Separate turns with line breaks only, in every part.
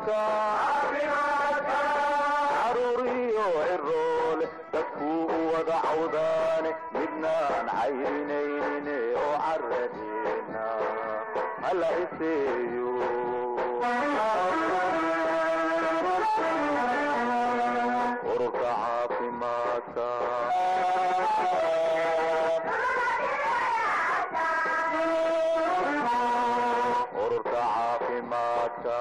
caruuriyo ciroole dadkuu u wada cawdaane midnaan cayrinayne oo caradeena hala iseeyo ururka caafimaadka ururka caafimaadka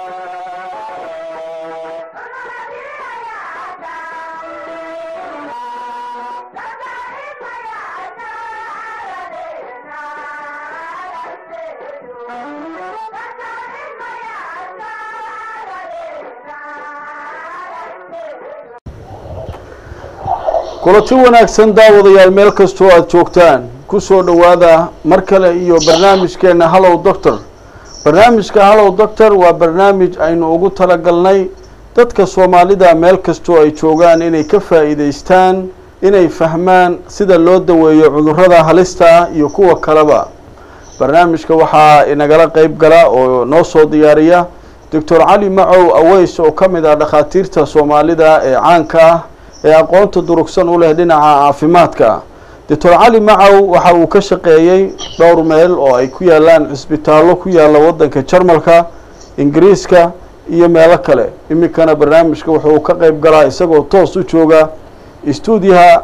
kulanti wanaagsan daawadayaal meel kastoo aada joogtaan kusoo dhowaada mar kale iyo barnaamijkeena hallow doctor barnaamijka hallow doctor waa barnaamij aynu ugu talagalnay dadka soomaalida meel kastoo ay joogaan inay ka faa'iidaystaan inay fahmaan sida loo daweeyo cudurrada halista ah iyo kuwa kaleba barnaamijka waxaa inagala qeyb gala oo noo soo diyaariya doctor cali macow aweys oo ka mid ah dhakhaatiirta soomaalida ee caanka ah ee aqoonta durugsan u leh dhinaca caafimaadka doctor cali macow waxa uu ka shaqeeyey dhowr meel oo ay ku yaalaan cisbitaallo ku yaalla waddanka jarmalka ingiriiska iyo meelo kale iminkana barnaamijka wuxuu ka qeyb galaa isagoo toos u jooga stuudiyaha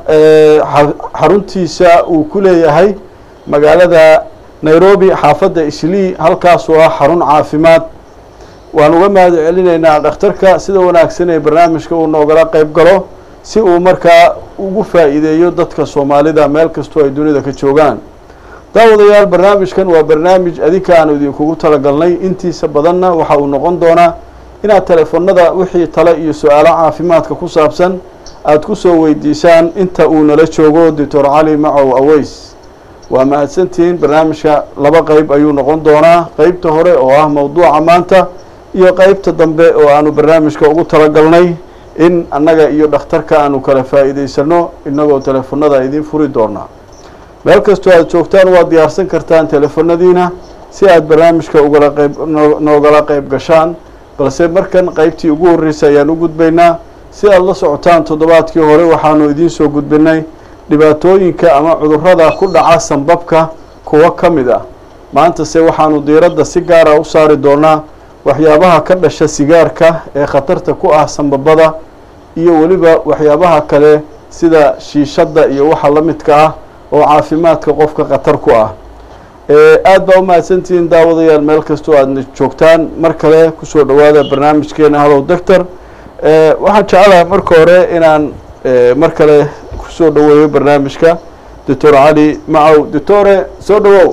xaruntiisa uu ku leeyahay magaalada nairobi xaafadda islii halkaasoo ah xarun caafimaad waan uga mahad celinaynaa dhakhtarka sida wanaagsan ee barnaamijka uu noogala qeyb galo si uu markaa ugu faa'iideeyo dadka soomaalida meel kastoo ay dunida ka joogaan daawadayaal barnaamijkan waa barnaamij adinka aanu idinkugu talagalnay intiisa badanna waxa uu noqon doonaa inaad teleefonada wixii tale iyo su-aalo caafimaadka ku saabsan aada ku soo weydiisaan inta uu nala joogo doctor cali macow aweys waa mahadsantihiin barnaamijka laba qeyb ayuu noqon doonaa qeybta hore oo ah mawduuca maanta iyo qeybta dambe oo aanu barnaamijka ugu talagalnay in annaga iyo dhakhtarka aanu kala faa'iidaysano inagoo teleefonada idiin furi doonaa meel kastoo aada joogtaan waad diyaarsan kartaan teleefonadiina si aada barnaamijka ugala qeyb noogala qeyb gashaan balse markan qeybtii ugu horreysay ayaan u gudbaynaa si aada la socotaan toddobaadkii hore waxaanu idiin soo gudbinay dhibaatooyinka ama cudurrada ku dhaca sanbabka kuwo ka mid ah maantase waxaanu diiradda si gaara u saari doonaa waxyaabaha ka dhasha sigaarka ee khatarta ku ah sanbabada iyo weliba waxyaabaha kale sida shiishadda iyo waxa la midka ah oo caafimaadka qofka khatar ku ah aada baa u mahadsantihiin daawadayaal meel kastoo aadna joogtaan mar kale kusoo dhowaada barnaamijkeena hallow doctor waxaan jecelahay marka hore inaan mar kale kusoo dhoweeyo barnaamijka doctor cali macow doctore soo dhowow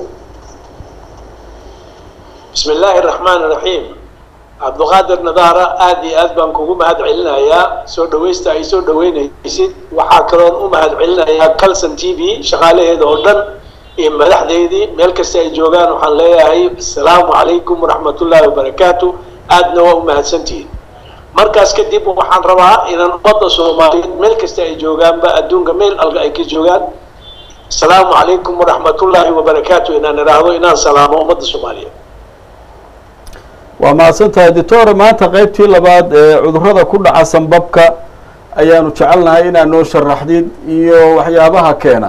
bismi illaahi araxmaan iraxiim cabdiqaadir nadaara aada iyo aad baan kugu mahad celinayaa soo dhawaysta ay soo dhaweynaysid waxaa kaloon u mahad celinayaa calson t v shaqaalaheeda oo dhan iyo madaxdeydii meel kasta ay joogaan waxaan leeyahay asalaamu calaykum waraxmatullaahi wabarakaatu aadna waa u mahadsantihiin markaas kadib waxaan rabaa inaan ummadda soomaaliyeed meel kasta ay joogaanba adduunka meel alka ay ka joogaan asalaamu calaykum waraxmatullaahi wabarakaatu inaan idhaahdo inaan salaamo ummadda soomaaliyeed
waa mahadsan tahay doctore maanta qeybtii labaad ee cudurrada ku dhaca sanbabka ayaanu jecelnahay inaad noo sharaxdid iyo waxyaabaha keena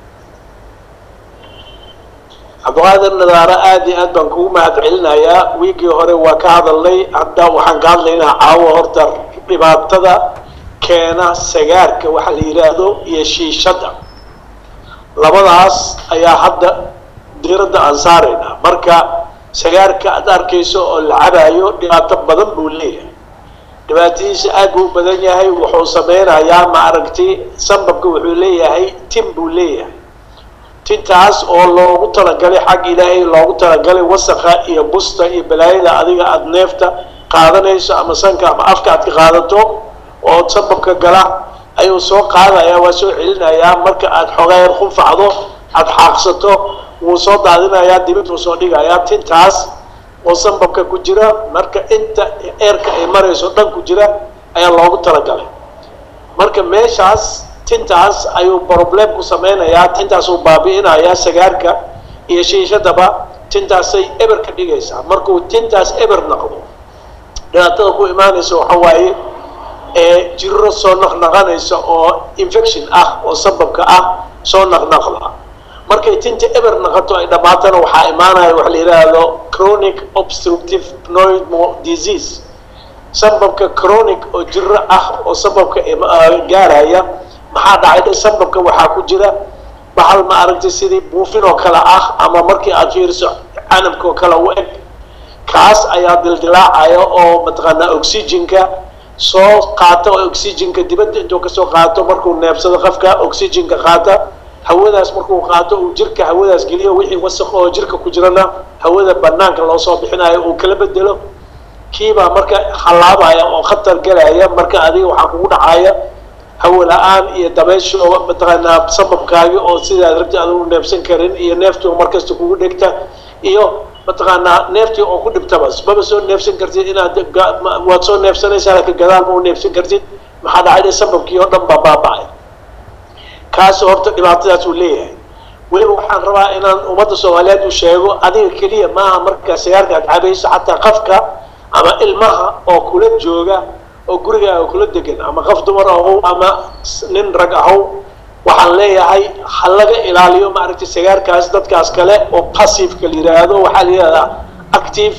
cabdiqaadir nadaaro aada iyo aad baan kugu mahad celinayaa wiigii hore waa ka hadalnay hadda waxaan ka hadlaynaa caawo horta dhibaatada keena sagaarka waxa la yidhaahdo iyo shiishadda labadaas ayaa hadda diiradda aan saaraynaa marka sagaarka aada arkayso oo la cabaayo dhibaato badan buu leeyahay dhibaatadiisa aad buu u badan yahay wuxuu sameynayaa ma aragti sanbabka wuxuu leeyahay tin buu leeyahay tintaas oo loogu talagalay xag ilaahay loogu talagalay wasaqa iyo busta iyo balaayada adiga aada neefta qaadanayso ama sanka ama afka aad ka qaadato oo sanbabka gala ayuu soo qaadayaa waa soo celinayaa marka aada xogeer qunfacdo aada xaaqsato wuu soo daadinayaa dibid wuu soo dhigayaa tintaas oo sanbabka ku jira marka inta eerka ay marayso dhan ku jira ayaa loogu talagalay marka meeshaas tintaas ayuu problem ku sameynayaa tintaasuu baabi'inayaa sagaarka iyo shiishadaba tintaasay eber ka dhigaysaa markuu tintaas eber noqdo dhibaatada ku imaanaysa waxa waaye ee jirro soo naqnaqanaysa oo infection ah oo sababka ah soo naqnaqda markay tinta eber naqato ay dhammaatana waxaa imaanaya waxa la yidhaahdo chronic obstructive pneumo disease sababka chronic oo jirro ah oo sababka gaaraya maxaa dhacay sababka waxaa ku jira bahal ma aragtay sidii buufin oo kale ah ama markii aad fiiriso canabka oo kale u eg kaas ayaa dildilaacaya oo mataqaanaa oxygenka soo qaata oo oxygenka dibadda intuu kasoo qaato markuu neebsado qofka oxygenka qaata hawadaas markuu qaato uu jirka hawadaas geliyo wixii wasaq oo jirka ku jirana hawada banaanka loo soo bixinayo uu kala bedelo kiibaa marka hallaabaya oo khatar galaya marka adiga waxaa kugu dhacaya hawo la-aan iyo dabaysha oo mataqaanaa sababkaagi oo sidaad rabti aad u neebsan karin iyo neeftii oo markasta kugu dhegta iyo mataqaanaa neeftii oo ku dhibtaba maba soo neefsan kartid inaad waad soo neefsanaysaa laakiin gadaal ma u neefsan kartid maxaa dhacay sababkii oo dhan baa baaba-ay kaas horta dhibaatadaas uu leeyahay weliba waxaan rabaa inaan ummadda soomaaliyeed u sheego adiga keliya maaha markaa sigaarka aad cabayso xataa qafka ama ilmaha oo kula jooga oo gurigaaga kula degan ama qof dumar ahow ama nin rag ahow waxaan leeyahay ha laga ilaaliyo maaragtay sigaarkaas dadkaas kale oo passiveka la yiraahdo waxaa la yihahdaa active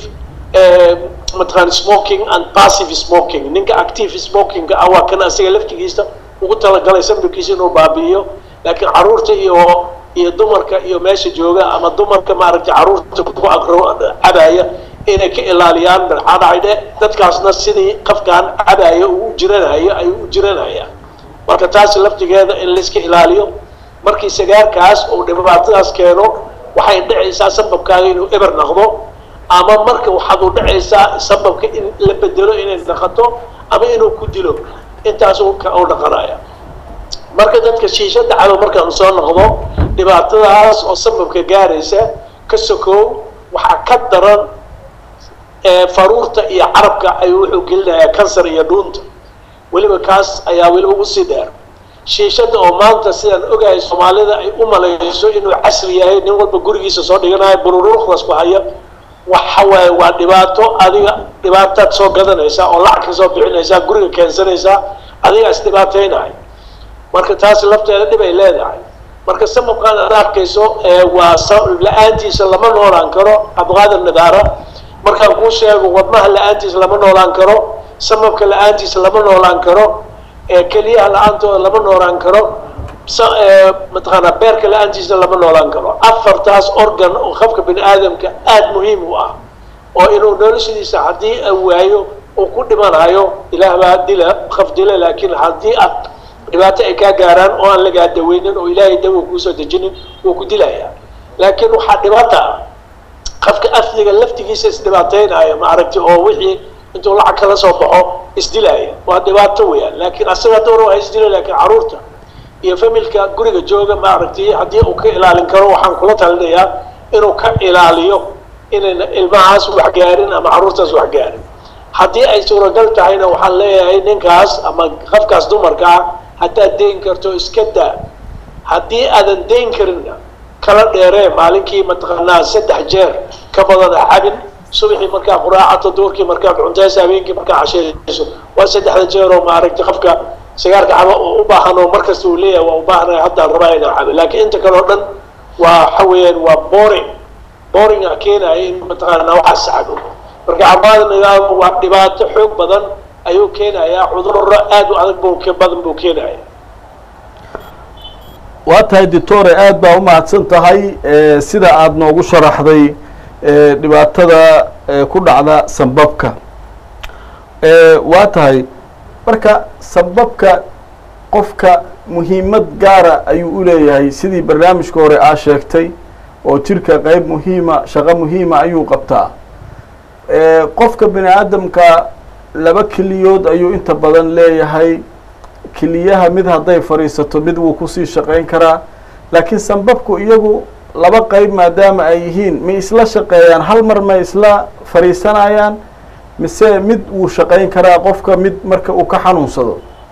mataqaan smoking and passive smoking ninka active smokinga ah waa kan asiga laftigiisa ugu talagalay sababkiisa inuu baabi'iyo laakiin caruurta iyo iyo dumarka iyo meesha jooga ama dumarka maaragtay caruurta ku agro cabaya inay ka ilaaliyaan maxaa dhacay dhe dadkaasna sidii qafkaan cabaya uu u jiranayo ay u jiranayaan marka taasi laftigeeda in layska ilaaliyo markii sigaarkaas uu dhibaatadaas keeno waxay dhacaysaa sababkaaga inuu eber naqdo ama marka waxaad u dhacaysaa sababka in la bedelo inay naqato ama inuu ku dilo intaas u dhaqanaya marka dadka shiishada cabo markaan soo noqdo dhibaatadaas oo sababka gaaraysa ka sokow waxaa ka daran faruurta iyo carabka ayuu wuxuu gelinayaa kansar iyo dhuunta weliba kaas ayaa weliba usii dheer shiishada oo maanta sidaan ogahay soomaalida ay u malayso inuu casri yahay nin walba gurigiisa soo dhiganayo bururuuqdaas ku haya waxa waaye waa dhibaato adiga dhibaataad soo gadanaysaa oo lacag ka soo bixinaysaa guriga keensanaysaa adigaa is dhibaateynahay marka taasi lafteeda dhib ay leedahay marka sababkaan aad arkayso waa la-aantiisa lama noolaan karo abqaadir nadaara markaan kuu sheego wadnaha la-aantiisa lama noolaan karo sababka la-aantiisa lama noolaan karo keliyaha la-aantooda lama noolaan karo mataqaanaa beerka la-aantiisa lama noolaan karo afartaas organ oo qofka bini aadamka aada muhiim u ah oo inuu noloshadiisa haddii waayo uu ku dhimanayo ilaah baa dila qof dila laakiin haddii aad dhibaato ay kaa gaaraan oo aan lagaa daweynin oo ilaahay dawa kuusoo dejinin wuu ku dilayaa laakiin waxaa dhibaata ah qofka afdiga laftigiisa isdhibaateynaya ma aragti oo wixii intuu lacag kala soo baxo isdilaya waa dhibaato weeyaan laakiin asaga door waa isdila laakiin caruurta iyo familka guriga jooga ma aragti haddii uu ka ilaalin karo waxaan kula talinayaa inuu ka ilaaliyo inayna ilmahaas wax gaarin ama caruurtaas wax gaarin haddii ay suuragal tahayna waxaan leeyahay ninkaas ama qofkaas dumarka ah haddaad dayn karto iska daa haddii aadan dayn karinna kala dheeree maalinkii mataqaanaa saddex jeer ka badan ha cabin subaxii markaa quraacato duurkii markaad cuntaysa habeenkii markaa casheeyayso waa saddexda jeer oo maaragtay qofka sigaarka caba oo u baahan oo markasta uu leeyahay waa u baahanaya haddaan rabaa inaan cabo laakiin inta kale oo dhan waa waxa weeyaan waa boring boring a keenaya in mataqaanaa waxaas cabo marka cabaadna waa dhibaato xoog badan ayuu keenayaa cudurro aada u adag buu badan buu keenaya
waa tahay doctore aada baa umahadsan tahay sida aada noogu sharaxday dhibaatada ku dhacda sambabka waa tahay marka sambabka qofka muhiimad gaara ayuu u leeyahay sidii barnaamijka hore aa sheegtay oo jirka qeyb muhiima shaqo muhiima ayuu qabtaa qofka bini aadamka laba keliyood ayuu inta badan leeyahay keliyaha mid hadday fadhiisato mid wuu kusii shaqayn karaa laakiin sambabku iyagu laba qeyb maadaama ay yihiin ma isla shaqeeyaan hal mar ma isla fadhiisanayaan mise mid wuu shaqayn karaa qofka mid marka uu ka xanuunsado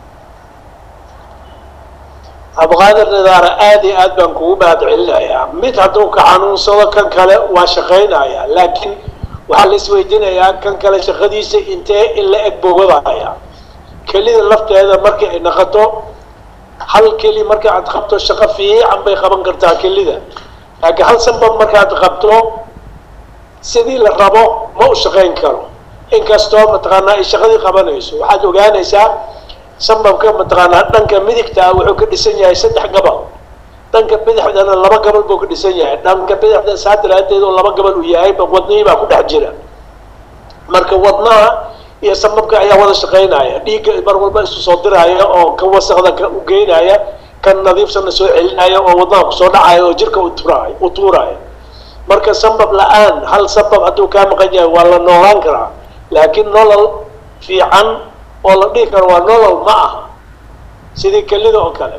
abqaadir nidaara aada iyo aad baan kugu mahad celinayaa mid hadduu ka xanuunsado kan kale waa shaqaynayaa laakiin waxaa la isweydiinayaa kan kale shaqadiisa intee in la eg bogadaya kelida lafteeda markii ay naqato hal keli marka aad qabto shaqo fiican bay qaban kartaa kelida laakiin hal sanbab markaad qabto sidii la rabo ma u shaqayn karo inkastoo mataqaanaa ay shaqadii qabanayso waxaad ogaanaysaa sanbabka mataqaanaa dhanka midigta ah wuxuu ka dhisan yahay saddex gabal dhanka bidixdana laba gabal buu ka dhisan yahay dhanka bidixda saa daraadeed oo laba gabal uu yahay wadnihii baa ku dhex jira marka wadnaha iyo sanbabka ayaa wada shaqaynaya dhiigga mar walba isu soo diraya oo kan wasaqda ka u geynaya kan nadiifsana soo celinaya oo wadnaha kusoo dhacaya oo jirka u turaayo u tuuraya marka sanbab la-aan hal sanbab hadduu kaa maqan yahay waa la noolaan karaa laakiin nolol fiican oo la dhihi karo waa nolol ma aha sidii kelida oo kale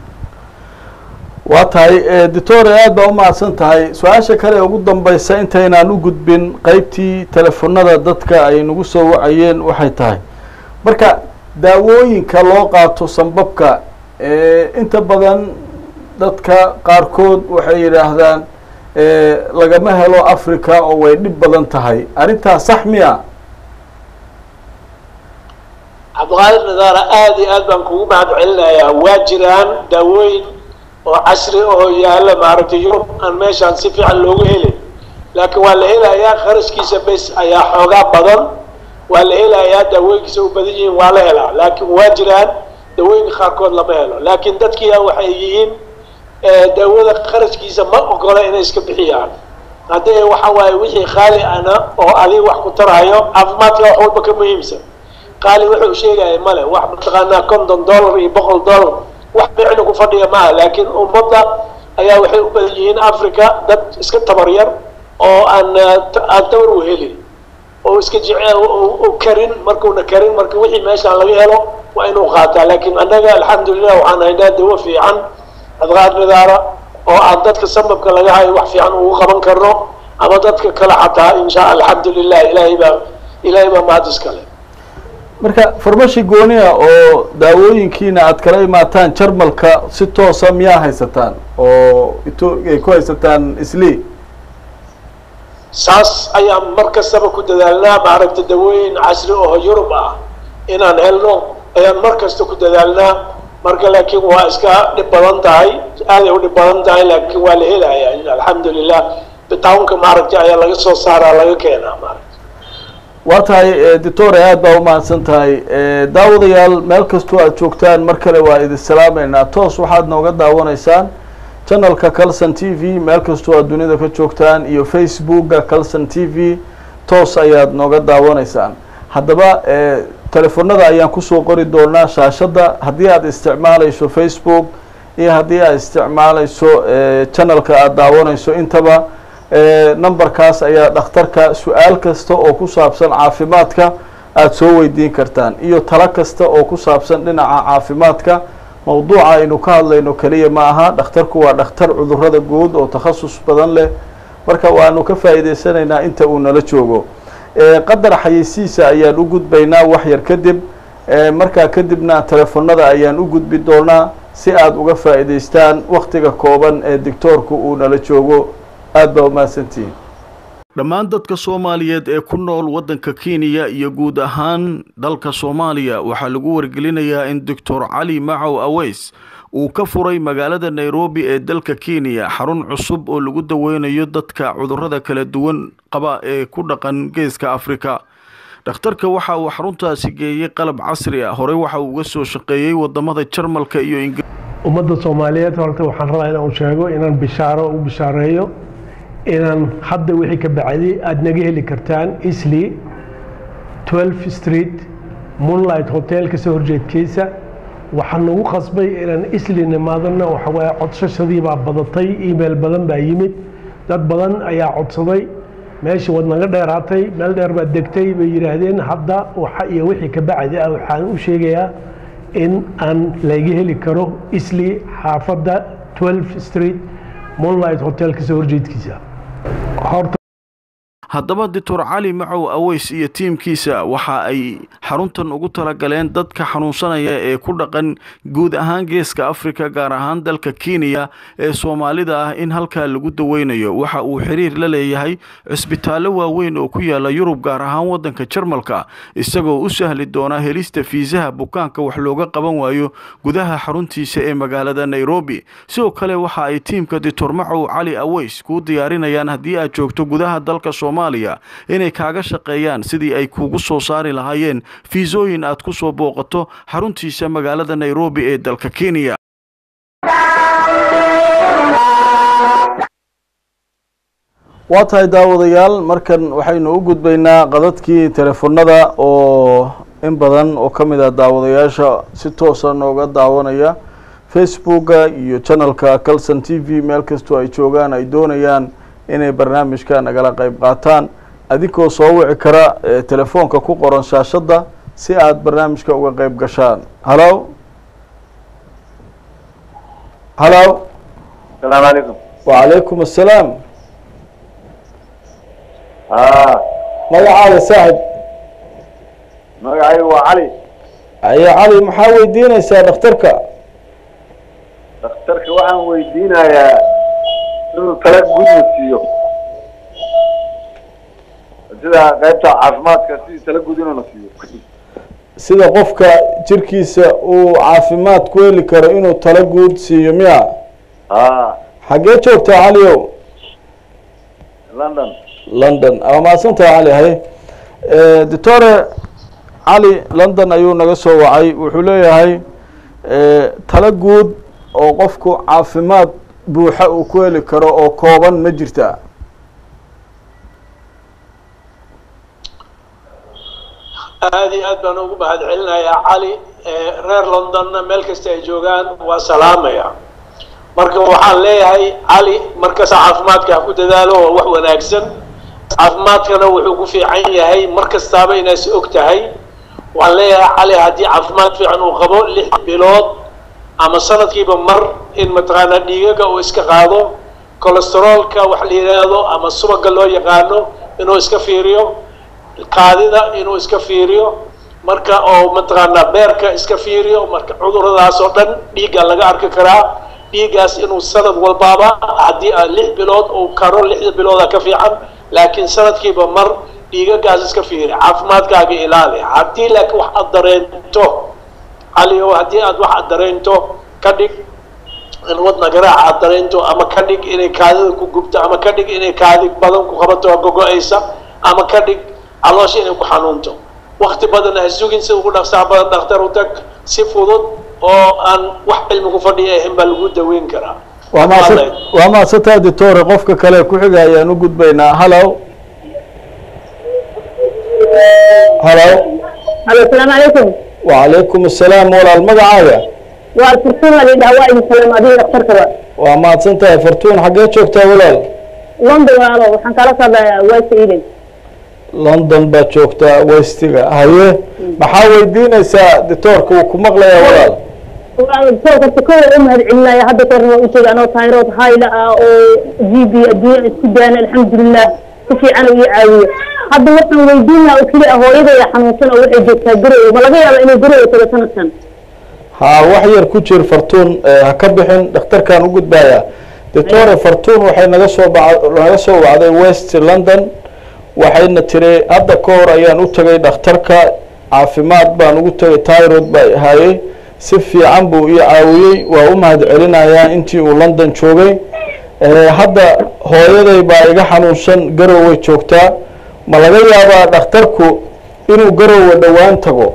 waa tahay doctore aada baa umahadsan tahay su-aasha kale ee ugu dambeysa intaynaan u gudbin qeybtii telefonada dadka ay nagu soo wacayeen waxay tahay marka daawooyinka loo qaato sanbabka inta badan dadka qaarkood waxay yidhaahdaan lagama helo africa oo way dhib badan tahay arrintaas sax miya
cabdiqaadir nadaara aada iyo aad baan kugu mahad celinayaa waa jiraan daawooyin oo casri oo yaalla maaragtay yurub aan meeshaan si fiican loogu helin laakiin waa la helayaa kharashkiisa bes ayaa xoogaa badan waa la helayaa daawooyinkiisa u badan yihiin waa la helaa laakiin waa jiraan daawooyinka qaarkood lama helo laakiin dadkiia waxay yihiin daawada kharashkiisa ma ogola inay iska bixiyaan haddee waxa waaye wixii qaali ana oo adiga wax ku tarayo caafimaadka wax walba ka muhiimsan qaali wuxuu sheegaya male wax mataqaanaa konton dollar iyo boqol dollar wax micna ku fadhiya maaha laakiin ummadda ayaa waxay u badan yihiin africa dad iska tabar yar oo aan aan tabar u helin oo iska jece karin markuuna karin marka wixii meeshaan laga helo waa inuu qaataa laakiin annaga alxamdulilah waxaan haynaa dawo fiican adqaad midaara oo aan dadka sababka laga hayo wax fiican ugu qaban karno ama dadka kale xataa insha alxamdulilah ilaahay baa ilaahay baa mahad iskale
marka farmashi gooniya oo daawooyinkiina aad kala imaataan jarmalka si toosa miyaa haysataan oo ito ay ku haysataan isli
saas ayaan mar kastaba ku dadaalnaa maaragta dawooyin casri oo yurub ah inaan helno ayaan mar kasta ku dadaalnaa marka laakiin waa iska dhib badan tahay aaday u dhib badan tahay laakiin waa la helayaa alxamdulilah bitawnka maaragtay ayaa laga soo saaraa laga keenaa maaragta
waa tahay doctore aada baa umahadsan tahay daawadayaal meel kastoo aad joogtaan mar kale waa idin salaameynaa toos waxaad nooga daawanaysaan channelka calson t v meel kastoo aad dunida ka joogtaan iyo facebooka calson t v toos ayaad nooga daawanaysaan haddaba telefonada ayaan kusoo qori doonaa shaashadda haddii aad isticmaalayso facebook iyo haddii aad isticmaalayso channelka aada daawanayso intaba numberkaas ayaa dhakhtarka su-aal kasta oo ku saabsan caafimaadka aada soo weydiin kartaan iyo talo kasta oo ku saabsan dhinaca caafimaadka mawduuca aynu ka hadlayno keliya ma aha dhakhtarku waa dhakhtar cudurada guud oo takhasus badan leh marka waanu ka faa'iideysanaynaa inta uu nala joogo qadar xayeysiisa ayaan u gudbaynaa wax yar kadib markaa kadibna telefonada ayaan u gudbi doonaa si aada uga faa'iideystaan waktiga kooban ee doctoorku uu nala joogo aada baa umahadsantihiin dhammaan dadka soomaaliyeed ee ku nool waddanka kenya iyo guud ahaan dalka soomaaliya waxaa lagu wargelinayaa in doctor cali macow aweys uu ka furay magaalada nairobi ee dalka kenya xarun cusub oo lagu daweynayo dadka cudurrada kala duwan qaba ee ku dhaqan geeska afrika dhakhtarka waxa uu xaruntaasi geeyey qalab casri ah horey waxa uu uga soo shaqeeyey wadamada jarmalka iyo ingir
ummadda soomaaliyeed horta waxaan rabaa inaan sheego inaan bishaaro u bishaareeyo inaan hadda wixii ka bacday aada naga heli kartaan isli 12 street moonlight hotel kasoo horjeedkiisa waxaan nagu qasbay inaan isli nimaadana waxawaaye codsashadii baa badatay email badan baa yimid dad badan ayaa codsaday meesha waad naga dheeraatay meel dheer baad degtay bay yidhaahdeen hadda waxa iyo wixii ka bacdi ah waxaan u sheegayaa in aan laga heli karo isli xaafadda 12 street moonlight hotel kasoo horjeedkiisa horta
haddaba doctor cali macow aweys iyo tiimkiisa waxa ay xaruntan ugu talagaleen dadka xanuunsanaya ee ku dhaqan guud ahaan geeska africa gaar ahaan dalka kenya ee soomaalida ah in halkaa lagu daweynayo waxa uu xiriir la leeyahay cisbitaallo waaweyn oo ku yaala yurub gaar ahaan waddanka jarmalka isagoo u sahli doona helista fiisaha bukaanka wax looga qaban waayo gudaha xaruntiisa ee magaalada nairobi sidoo kale waxa ay tiimka doctor macow cali aweys kuu diyaarinayaan haddii aad joogto gudaha dalka soomaaliya inay kaaga shaqeeyaan sidii ay kuugu soo saari lahaayeen fiisooyin aad ku soo booqato xaruntiisa magaalada nairobi ee dalka kenya
waa tahay daawadayaal markan waxaynu u gudbaynaa qadadkii telefonada oo in badan oo ka mid ah daawadayaasha si toosa nooga daawanaya facebooka iyo channelka calson t v meel kastoo ay joogaan ay doonayaan inay barnaamijka nagala qeyb qaataan adinkoo soo wici kara telefoonka ku qoran shaashadda si aada barnaamijka uga qeyb gashaan halo halo
asalaamu calaykum
wacalaykum assalaam
a
magacaada saaxib
magacaygu waa cali
aye cali maxaa weydiinaysaa dhakhtarka
dhakhtarka waxaan weydiinayaa inuu tala gudna siiyo sida qaybta caafimaadka sidii tala gud inuu na siiyo
sida qofka jirkiisa uu caafimaad ku heli karo inuu tala guud siiyo miya
a
xaggee joogtaa caliow
london
london ama mahadsantaha cali haye doctore cali london ayuu naga soo wacay wuxuu leeyahay tala guud oo qofku caafimaad buuxa uu ku heli karo oo kooban ma jirtaa
aada iyo aad baan ugu mahad celinayaa cali reer londonna meel kasta ay joogaan waa salaamaya marka waxaan leeyahay cali markasta caafimaadka ha ku dadaalo waa wax wanaagsan caafimaadkana wuxuu ku fiican yahay mar kastaaba inaas og tahay waxaan leeyahay cali haddii caafimaad fiican uu qabo lix bilood ama sanadkiiba mar in mataqaanaa dhiigaga uu iska qaado colesteroolka wax la yidhaahdo ama subaga loo yaqaano inuu iska fiiriyo kaadida inuu iska fiiriyo marka oo mataqaanaa beerka iska fiiriyo marka cuduradaas oo dhan dhiigga laga arki karaa dhiiggaas inuu sanad walbaaba haddii a lix bilood uu karo lixda bilooda ka fiican laakiin sanadkiiba mar dhiigagaas iska fiiri caafimaadkaaga ilaali haddii laakiin wax aad dareento calio haddii aad wax aad dareento ka dhig in wadna garaaca aad dareento ama ka dhig inay kaadida ku gubto ama ka dhig inay kaadi badan ku qabato oo gogo-aysa ama ka dhig caloosha inay ku xanuunto wakti badan ha sugin sida ugu dhaqsaa badan dhakhtar u tag si fudud oo aan wax cilmi ku fadhiya ahayn baa lagu daweyn karaa
waa mahadsan waa mahadsantaha doctore qofka kale ku xiga ayaan u gudbaynaa halo halo
halo asalaamu calaykum
wacalaykum assalaam walaal magacaaga
waa furtuun la dhaha waa idin salaam adiga dhakhtarkaba
waa mahadsan tahay fartuun xaggee joogtaa walaal
london walaalo waxaan kala socdaa west eden
london baad joogtaa westiga haye maxaa weydiinaysaa doctoorka uu ku maqlayaa walaal
horta kowa u mahad celinaya hadda kahorna waa utegi anoo tayrood hayla ah oo g b adduunya isku daana alxamdulilah si fiican uu ii caawiyo hadda waxaan weydiinaa oo keli ah hooyadayda xanuunsan oo waxay joogtaa garowe ma laga yaaba inay garowe tago sanadkan
haa wax yar ku jir fartuun ha ka bixin dhakhtarkaan u gudbayaa doctore fartuun waxay naga soo ba naga soo wacday west london waxayna tiri hadda ka hor ayaan u tegay dhakhtarka caafimaad baan ugu tegay tyrod baa haayey si fiican buu ii caawiyey waa u mahad celinayaa intii uu london joogay hadda hooyaday baa iga xanuunsan garoway joogtaa ma laga yaabaa dhakhtarku inuu garowe dhowaan tago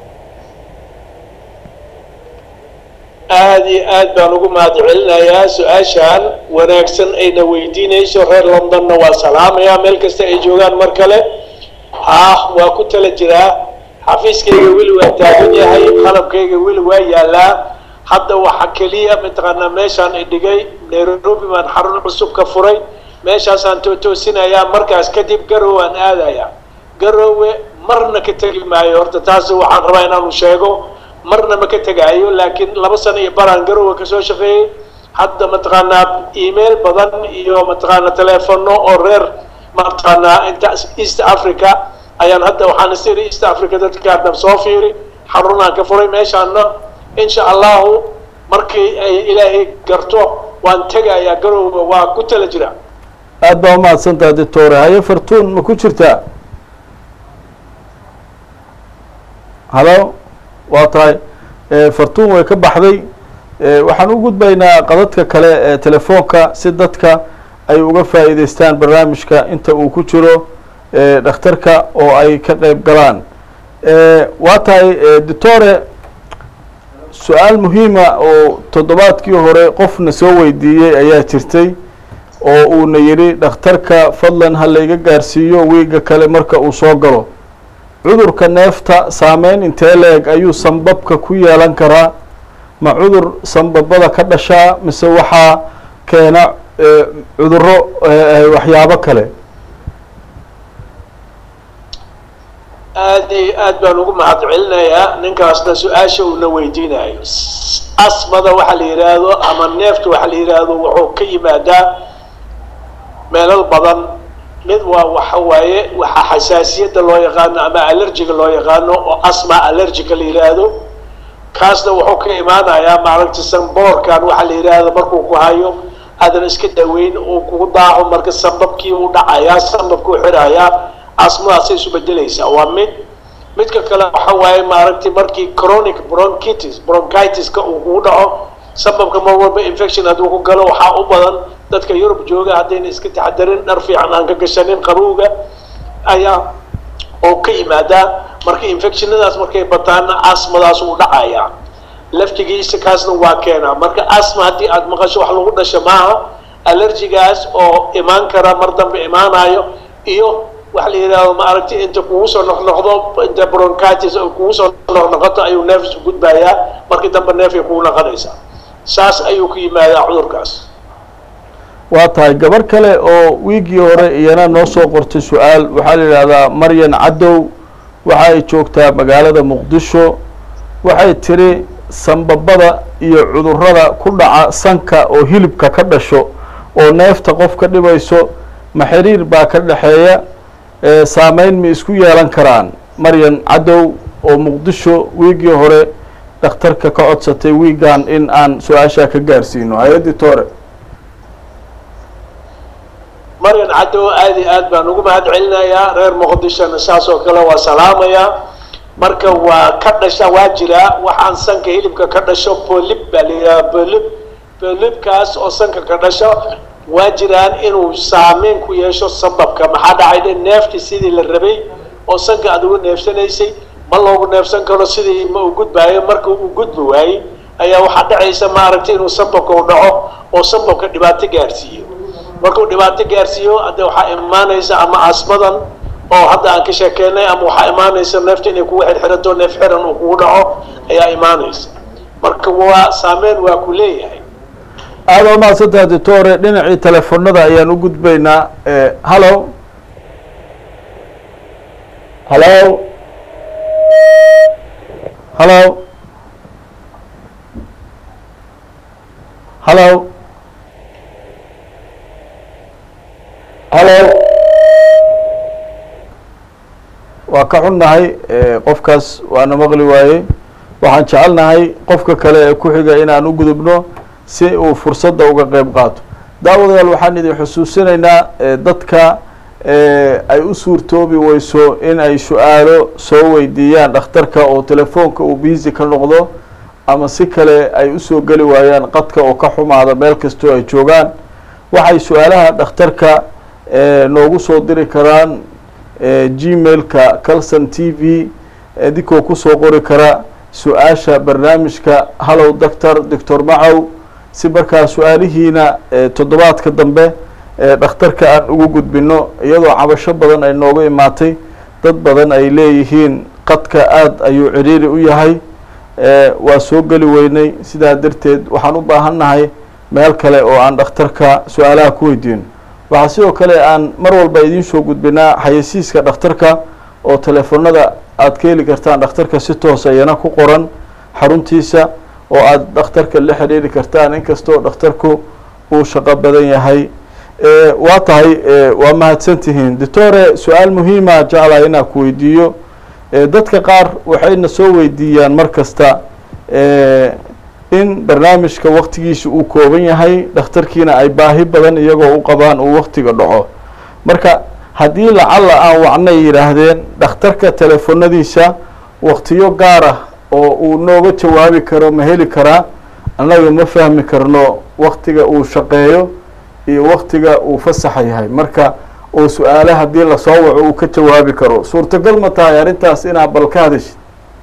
aada iyo aad baan ugu mahad celinayaa su-aashaan wanaagsan ayna weydiinayso reer londonna waa salaamayaa meel kasta ay joogaan mar kale ah waa ku tala jiraa xafiiskayga weli waa taagan yahay qalabkayga weli waa yaalaa hadda waxa keliya mataqaanaa meeshaan idhigay nairobi baan xarun cusub ka furay meeshaasaan tootoosinayaa markaas kadib garowe aan aadayaa garowe marna ka tegi maayo horta taasi waxaan rabaa inaanu sheego marna ma ka tegaayo laakiin laba sano iyo baraan garowe kasoo shaqeeyey hadda mataqaanaa email badan iyo mataqaanaa teleefono oo reer mataqaanaa inta east africa ayaan hadda waxaan isiri east africa dadka hadda soo fiiri xarunaan ka furay meeshaana insha allahu markii ay ilaahay garto waan tegayaa garowga waa ku tala jira
aad baa umahadsantaha doctore haye fartuun ma ku jirtaa halo waa tahay fartuun way ka baxday waxaan u gudbaynaa qadadka kale ee telefoonka si dadka ay uga faa'iideystaan barnaamijka inta uu ku jiro dhakhtarka oo ay ka qeyb galaan waa tahay doctore su-aal muhiima oo toddobaadkii hore qofna soo weydiiyey ayaa jirtay oo uuna yidhi dhakhtarka fadlan ha layga gaarsiiyo wiiga kale marka uu soo galo cudurka neefta saameyn intee la-eg ayuu sanbabka ku yeelan karaa ma cudur sanbabada ka dhashaa mise waxaa keena cuduro waxyaabo kale
aad iyo aad baan ugu mahad celinayaa ninkaasna su-aasha uuna weydiinayo asmada waxa la yidhaahdo ama neefta waxa la yidhaahdo wuxuu ka yimaadaa meelal badan mid waa waxa waaye waxaa xasaasiyadda loo yaqaano ama allergiga loo yaqaano oo asma allergica la yidhaahdo kaasna wuxuu ka imaanayaa maaragta sanboorkan waxa la yidhaahdo markuu ku hayo aadan iska daweyn uu kugu daaco marka sanbabkii u dhacayaa sanbabkuu xirayaa asmadaasay isu bedelaysaa waa mid midka kale waxa waaye maaragtay markii chronic bronchitis bronchitiska uu kugu dhaco sababka mar walba infection hadduu ku galo waxaa u badan dadka yurub jooga haddayna iska taxadarin dhar fiican aan ka gashanin qabowga ayaa oo ka yimaadaa marka infectionadaas markay bataana asmadaas uu dhacayaa laftigiisa kaasna waa keenaa marka asma haddii aad maqasho wax lagu dhasho maaha allergigaas oo imaan kara mar dambe imaanayo iyo waxa la yidhahdo maaragtay inta kugu soo noqnoqdo inta bronchitis oo kugu soo noqnoqoto ayuu neefs gudbayaa markii dambe neefay kugu noqonaysaa saas ayuu ku yimaadaa cudurkaas
waa tahay gabar kale oo wiigii hore iyana noo soo qortay su-aal waxaa la yidhahdaa maryan cadow waxa ay joogtaa magaalada muqdisho waxay tiri sanbabada iyo cudurada ku dhaca sanka oo hilibka ka dhasho oo neefta qof ka dhibayso ma xiriir baa ka dhexeeya saameyn ma isku yeelan karaan maryan cadow oo muqdisho wiigii hore dhakhtarka ka codsatay wiigan in aan su-aashaa ka gaarsiino hay-addii toore
maryan cadow aad iyo aad baan ugu mahad celinayaa reer muqdishona saas oo kale waa salaamayaa marka waa ka dhasha waa jiraa waxaan sanka hilibka ka dhasho bolib baa la yidhaha bolib bolibkaas oo sanka ka dhasho waa jiraan inuu saameyn ku yeesho sababka maxaa dhacay dhe neefti sidii la rabay oo sanka aad ugu neefsanaysay ma loogu neefsan karo sidii ma u gudbaayo marka uu gudbi waayey ayaa waxaa dhacaysa maaragtay inuu sababka u dhaco oo sababka dhibaato gaarsiiyo markuu dhibaato gaarsiiyo hadde waxaa imaanaysa ama asmadan oo hadda aan ka sheekeynay ama waxaa imaanaysa neefta inay kugu xirxirato neef xiran uu kugu dhaco ayaa imaanaysa marka waa saameyn waa ku leeyahay
aada waa mahadsantaha doctore dhinacii telefonada ayaan u gudbaynaa hallo hallo hallo hallo hallo waa ka xunnahay qofkaas waana maqli waaye waxaan jecelnahay qofka kale ee ku xiga inaan u gudubno si uu fursadda uga qeyb qaato daawadayaal waxaan idin xusuusinaynaa dadka ay u suurtoobi weyso in ay su-aalo soo weydiiyaan dhakhtarka oo telefoonka uu biisi ka noqdo ama si kale ay usoo geli waayaan qadka oo ka xumaada meel kastoo ay joogaan waxay su-aalaha dhakhtarka noogu soo diri karaan gmailka calson t v idinkoo kusoo qori kara su-aasha barnaamijka hallow doctor doctor macow si markaa su-aalihiina toddobaadka dambe dhakhtarka aan ugu gudbino iyadoo cabasho badan ay nooga imaatay dad badan ay leeyihiin qadka aada ayuu ciriiri u yahay waa soo geli weynay sidaa darteed waxaan u baahannahay meel kale oo aan dhakhtarka su-aalaha ku weydiino waxaa sidoo kale aan mar walba idiin soo gudbinaa xayeysiiska dhakhtarka oo teleefonada aada ka heli kartaan dhakhtarka si toosa iyana ku qoran xaruntiisa oo aada dhakhtarka la xidhiiri kartaan inkastoo dhakhtarku uu shaqo badan yahay
Eh, waa tahay eh, waa mahadsan tihiin doctore su-aal muhiima jeclahay inaan ku weydiiyo Eh, dadka qaar waxayna soo weydiiyaan mar kasta eh, in barnaamijka waktigiisa uu kooban yahay dhakhtarkiina ay baahi badan iyagoo u qabaan uu waktiga dhaco marka haddii lacalla aan wacnay yidhaahdeen dhakhtarka telefonadiisa waktiyo gaar ah oo uu nooga jawaabi karo ma heli karaa annaga ma fahmi karno waktiga uu shaqeeyo iyo waktiga uu fasaxa yahay marka oo su-aale haddii lasoo waco uu ka jawaabi karo suurtagal ma tahay arrintaas inaad bal ka hadashid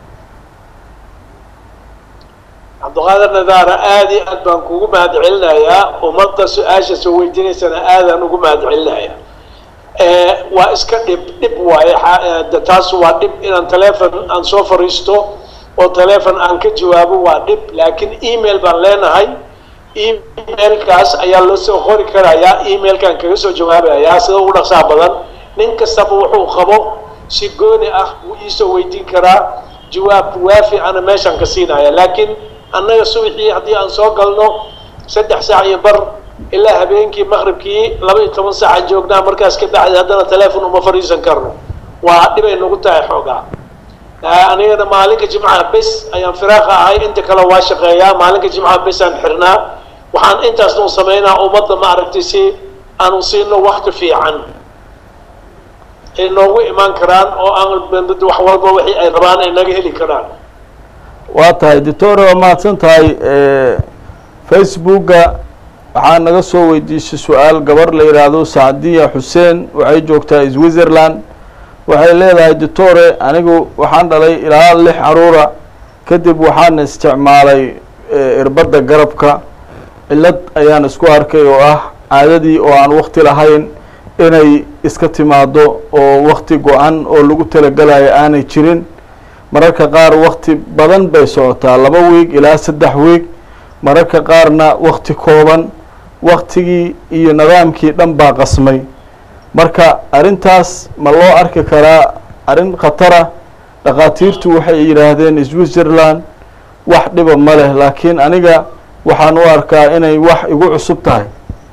cabdiqaadir nadaara aad iyo aad baan kugu mahad celinayaa ummadda su-aasha soo weydiinaysana aadaan ugu mahad celinayaa waa iska dhib dhib waaye xa- de taas waa dhib inaan telefon aan soo fariisto oo telefon aan ka jawaabo waa dhib laakiin email baan leenahay emailkaas ayaa loo soo qori karayaa emailkaan kaga soo jawaabayaa sida ugu dhaqsaha badan nin kastaba wuxuu qabo si gooni ah wuu iisoo weydiin karaa jawaab waafi ana meeshaan ka siinaya laakiin annaga subaxii haddii aan soo galno saddex saac iyo bar ilaa habeenkii maqribkii laba iyo toban saacaan joognaa markaas ka bacdi haddana telefon uma fadhiisan karno waa dhibay nagu tahay xoogaa anigana maalinka jimcaha bes ayaan firaaqa ahay inta kale waa shaqeeyaa maalinka jimcaha bes aan xirnaa waxaan intaasna u samaynaa ummadda ma aragtay si aanu siino wakti fiican ay noogu imaan karaan oo aan wax walba wixii ay rabaan ay naga heli karaan
waa tahay doctore waa mahadsan tahay facebooka waxaa naga soo weydiisay su-aal gabar la yidhaahdo sacdiya xuseen waxay joogtaa switzerland waxay leedahay doctore anigu waxaan dhalay ilaa lix caruura kadib waxaana isticmaalay irbadda garabka cillad ayaan isku arkay oo ah caadadii oo aan wakti lahayn inay iska timaado oo wakti go-an oo lagu talagelayo aanay jirin mararka qaar wakti badan bay socotaa laba wiig ilaa saddex wiig mararka qaarna wakti kooban waktigii iyo nidaamkii dhan baa qasmay marka arrintaas ma loo arki karaa arrin khatara dhakhaatiirtu waxay yidhaahdeen switzerland wax dhiba ma leh laakiin aniga waxaan u arkaa inay wax igu cusub tahay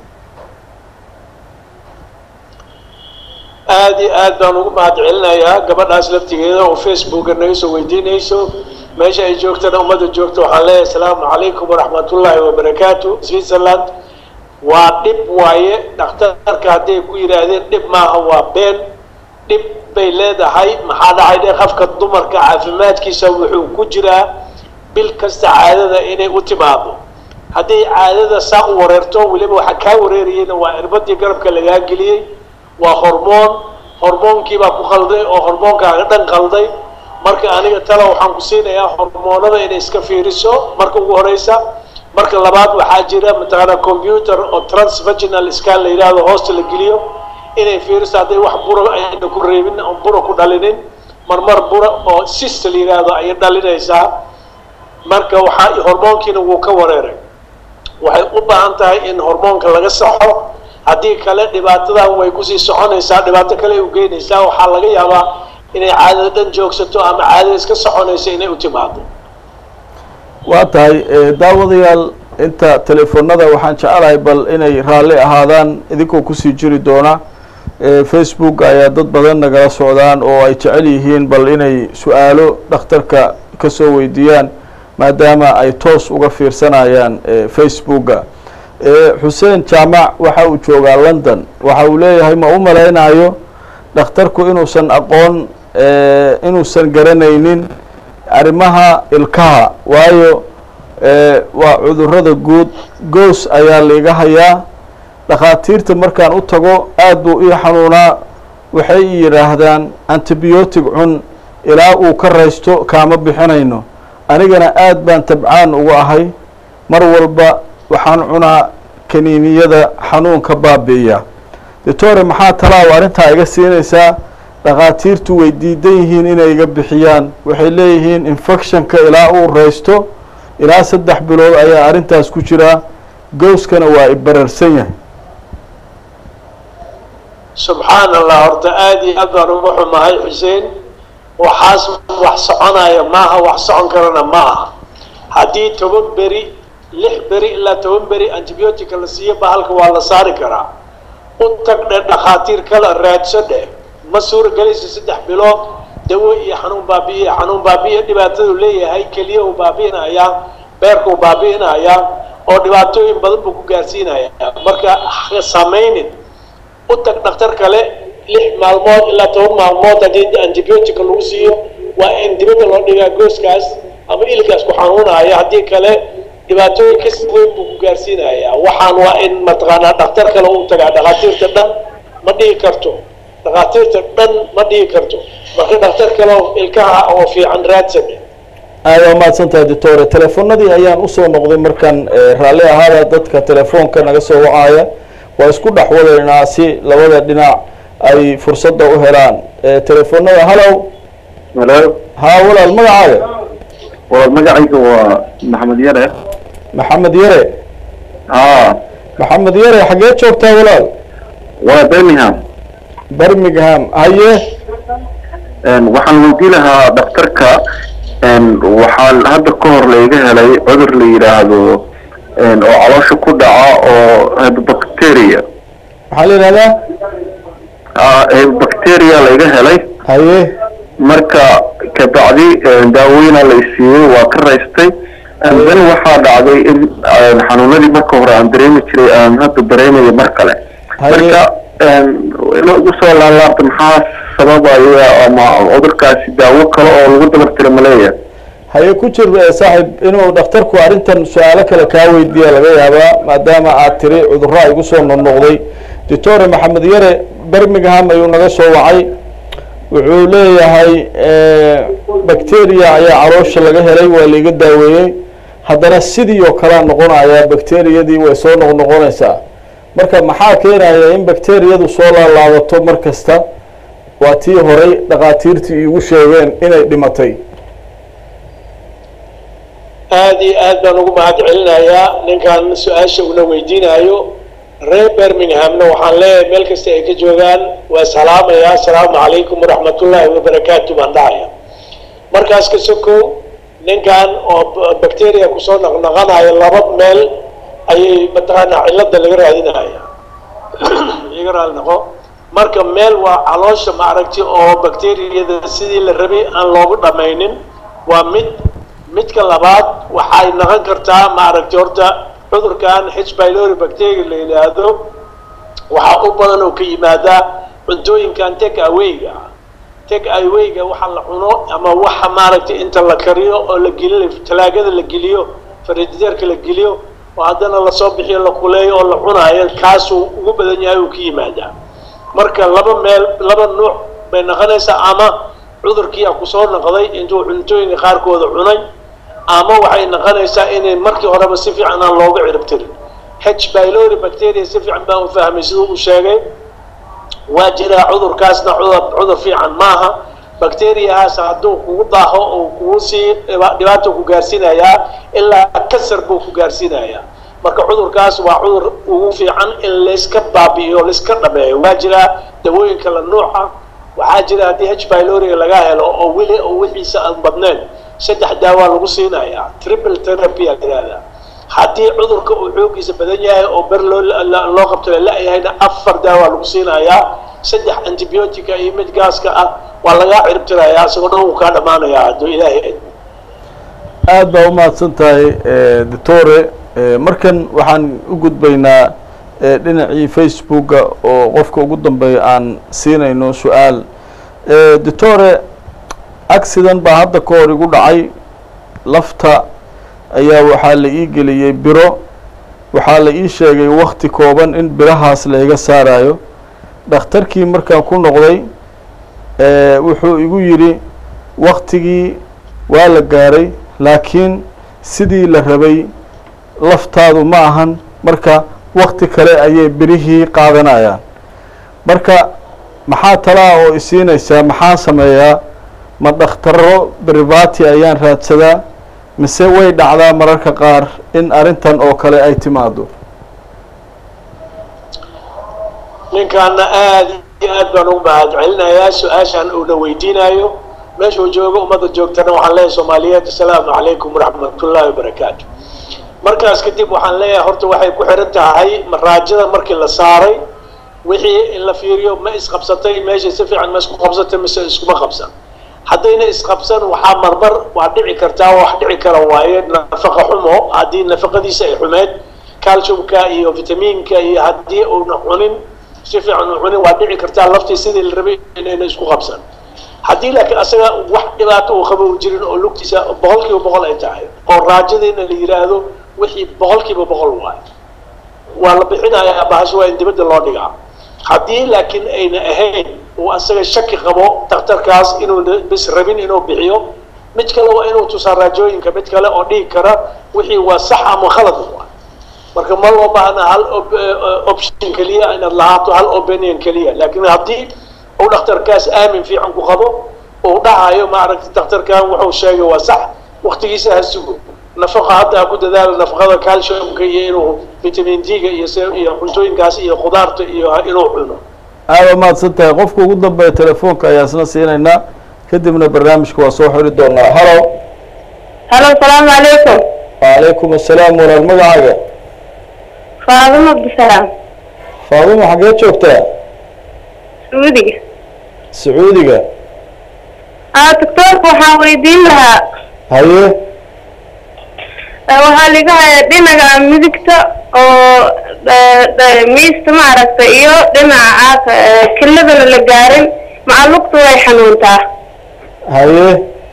aad iyo aad baan ugu mahad celinayaa gabadhaas laftigeeda oo facebooka naga soo weydiinayso meesha ay joogtana ummadda joogta waxaan leeyahay asalaamu calaykum waraxmatullaahi wabarakaatu switzerland waa dhib waaye dhakhtarka hadday ku yidhaahdeen dhib maaha waa been dhib bay leedahay maxaa dhacay dhe qofka dumarka caafimaadkiisa wuxuu ku jiraa bil kasta caadada inay u timaado hadday caadada saa u wareerto weliba waxaa kaa wareerayeyna waa irbadii garabka lagaa geliyey waa hormoon hormoonkiibaa ku qalday oo hormoonkaaga dhan qalday marka aniga tala waxaan ku siinayaa hormoonada inay iska fiiriso marka ugu horeysa marka labaad waxaa jira mataqaana computer oo transvaginal scan la yidhaahdo hoosta la geliyo inay fiiriso hadday wax bura ayna ku reebin oo bura ku dhalinin marmar bura oo sista la yidhaahdo ayay dhalinaysaa marka waxaa hormoonkiina wuu ka wareeray waxay u baahan tahay in hormoonka laga saxo haddii kale dhibaatadan way kusii soconaysaa dhibaato kale ay u geynaysaa waxaa laga yaabaa inay caadada dhan joogsato ama caadada iska soconayso inay u timaado
waa tahay daawadayaal inta telefoonada waxaan jecelahay bal inay raalli ahaadaan idinkoo kusii jiri doona facebook ayaa dad badan nagala socdaan oo ay jecel yihiin bal inay su-aalo dhakhtarka kasoo weydiiyaan maadaama ay toos uga fiirsanayaan facebooka xuseen jaamac waxa uu joogaa london waxa uu leeyahay ma u malaynayo dhakhtarku inuusan aqoon inuusan garanaynin arrimaha ilkaha waayo waa cudurada guud goos ayaa laiga hayaa dhakhaatiirta markaan u tago aad buu ii xanuunaa waxay i yidhaahdaan antibiotic cun ilaa uu ka raysto kaama bixinayno anigana aad baan tabcaan ugu ahay mar walba waxaan cunaa kaniiniyada xanuunka baabi'iya doctore maxaa talaaw arrintaa iga siinaysaa dhakhaatiirtu way diidan yihiin inay iga bixiyaan waxay leeyihiin infectionka ilaa uu raysto ilaa saddex bilood ayaa arrintaas ku jiraa gowskana waa ibararsan yahay
subxaan allah horta aada iyo aad baan uga xumahay xuseen waxaas wax soconaya maaha wax socon karana ma aha haddii toban beri lix beri ilaa toban beri antibiotica la siiyo bahalka waa la saari karaa u tag dhe dhakhaatiir kala raadso dheh ma suuragelaysa saddex bilood dawo iyo xanuun baabi'iya xanuun baabi'iya dhibaatadu leeyahay keliya uu baabi'inayaa beerka uu baabi'inayaa oo dhibaatooyin badan buu ku gaarsiinayaa marka ha samaynin u tag dhakhtar kale lix maalmood ilaa toban maalmood haddii antibiotica lagu siiyo waa in dibadda loo dhigaa gooskaas ama ilkaas ku xanuunaya haddii kale dhibaatooyin ka si weyn buu ku gaarsiinayaa waxaan waa in mataqaanaa dhakhtar kale u tagaa dhakhaatiirta dhan ma dhihi karto dhakhaatiirta dhan ma dhihi karto marka dhakhtar kale oo ilkaha oo fiican raadsan
aada waa mahadsantahay doctore telefoonadii ayaan usoo noqday markaan eh, raalli ahaada dadka telefoonka naga soo wacaya waa isku dhex wadaynaa si labada dhinac ay fursadda u helaan Eh, telefoonada hallow
halo
haa walaal magacaaga
waa magacayga waa maxamed yare
maxamed yare
haa
maxamed yare xaggee joogtaa walaal
waa birmingham
birmingham haye
waxaan weydii lahaa dhakhtarka waxaa hadda ka hor layga helay cudur la yidhaahdo oo caloosha ku dhaca oo bacteria
maxaa la yidhahdaa
bacteria layga helay
haye
marka kabacdi daaweyna la isiiyey waa ka raystay dan waxaa dhacday in xanuunadii marka hore aan dareemi jiray aan hadda dareemayo mar kale
Haye.
marka ina ugu soo laalaabta maxaa sababaya ama cudurkaasi daawo kale oo lagu dabartira maleeya
haye ku jir eh, saaxiib inuu dhakhtarku arrintan su-aalo kale kaa weydiiya laga yaabaa maadaama aad tiri cudurro igu soo noqnoqday doctore maxamed yare birmingham ayuu naga soo wacay wuxuu leeyahay eh, bacteria ayaa caloosha laga helay waa laiga daaweeyey haddana sidii oo kalea noqonaya bacteriyadii way soo noqnoqonaysaa marka maxaa keenaya in bacteriyadu soo laalaabato mar kasta waa tii horay dhakhaatiirtii iigu sheegeen inay dhimatay
aada iyo aad baan ugu mahad celinayaa ninkan su-aasha una weydiinayo reer birminghamna waxaan leeyahay meel kasta ay ka joogaan waa salaamayaa asalaamu calaykum waraxmatullaahi wabarakaatu baan dhahaya markaas ka sokow ninkan oo b- bacteria kusoo naqnaqanaya laba meel ayay mataqaanaa cilada laga raadinaya iga raali noqo marka meel waa caloosha maaragti oo bacteriyada sidii la rabay aan loogu dhamaynin waa mid midka labaad waxay noqon kartaa maaragti horta cudurkan h pylori bacteria la yidhaahdo waxaa u badan oo ka yimaadaa cuntooyinkan take awayga take awayga waxa la cuno ama waxa maaragtay inta la kariyo oo la geliyo talaagada la geliyo farijideerka la geliyo oo haddana lasoo bixiyo la kuleeyo oo la cunaayo kaasuu ugu badan yahay uu ka yimaadaa marka laba meel laba nuuc bay noqonaysaa ama cudurkii a kusoo noqday intuu cuntooyinka qaarkooda cunay ama waxay noqonaysaa inay markii horeba si fiican aan looga ciribtirin h pylori bacteria si fiican baan u fahmay siduu u sheegay waa jiraa cudurkaasna cudur cudur fiican maaha bacteriahaas hadduu kugu daaho oo kugu sii dhiba- dhibaato ku gaarsiinayaa ilaa kasar buu ku gaarsiinayaa marka cudurkaas waa cudur ugu fiican in layska baabi'iyo layska dhameeyo waa jiraa dawooyin kala nuuca waxaa jira haddii h pyloriga laga helo oo weli oo wixiisa aan badnayn saddex daawaa lagu siinayaa triple therapy aa yidhahdaa haddii cudurka uu xoogiisa badan yahay oo ber loo la- loo qabto la-yahayna afar daawaa lagu siinayaa saddex antibiotica iyo mid gaaska ah waa lagaa ciribtirayaa isagoo dhan uu kaa dhammaanayaa hadduu ilaahay idmo
aad baa u mahadsan tahay eh, doctore Eh, markan waxaan u gudbaynaa eh, dhinacii facebooka oo qofka ugu dambeeya aan siinayno su-aal Eh, doctore accident baa hadda ka hor igu dhacay lafta ayaa waxaa la ii geliyey biro waxaa la ii sheegay wakti kooban in birahaas layga saarayo dhakhtarkii markaan ku noqday eh, wuxuu igu yidhi waktigii waa la gaaray laakiin sidii la rabay laftaadu ma ahan marka wakti kale ayay birihii qaadanayaan marka maxaa talaa oo isiinaysaa maxaa sameeyaa ma dhakhtaro brivati ayaan raadsadaa mise way dhacdaa mararka qaar in arrintan oo kale ay timaado
ninkaana aada iyo aad baan ugu mahad celinayaa su-aashan uuna weydiinayo meeshuu joogo ummadda joogtana waxaan leeyahay soomaaliyeed asalaamu calaykum waraxmatullaahi wabarakaatu markaas kadib waxaan leeyahay horta waxay ku xiran tahay maraajada markii la saaray wixii in la fiiriyo ma isqabsatay meesha si fiican ma isku qabsatay mise iskuma qabsan haddayna isqabsan waxaa marmar waa dhici kartaa wax dhici kara waaye nafaqa xumo haddii nafaqadiisa ay xumeed calciumka iyo vitamiinka iyo haddii uuna cunin si fiican u cunin waa dhici kartaa laftii sidii la rabay inayna isku qabsan haddii laakiin asaga wax dhibaato uu qabo u jirin oo lugtiisa boqol kiiba boqol ay tahay oo raajadiina la yidhaahdo wixii boqol kiiba boqol waay waa la bixinayaa bahasho waa in dibadda loo dhigaa haddii laakiin ayna ahayn uu asaga shaki qabo daktarkaas inuuna bis rabin inuu bixiyo mid kale waa inuu tusaa raajooyinka mid kale oo dhigi kara wixii waa sax ama khalad waay marka ma loo baahna hal option keliya inaad lahaato hal opinion keliya laakiin haddii uu dhakhtarkaas aamin fiican ku qabo uu dhahayo maaragtay dhakhtarkan wuxuu sheegay waa sax waktigiisa ha sugo nafaqa hadda ha ku dadaalo nafaqada calciumka iyo inuu vitamin d-ga iyo iyo cuntooyinkaas iyo khudaarta iyo inuu cuno
aada mahadsan tahay qofka ugu dambeeya telefoonka ayaa isna siinaynaa kadibna barnaamijka waa soo xiri doonaa halo
halo salaamu calaykum
wacalaykum assalaam walaal magacaaga
faadimo abdisalaam
faadimo xaggee joogtaa
sacuudiga
sacuudiga
aa doctoorka waxaan weydiin lahaa
haye
waxaa liga haya dhinaca midigta oo miista maaragta iyo dhinaca caaka kiladana la gaarin macalugta way xanuuntaa
haye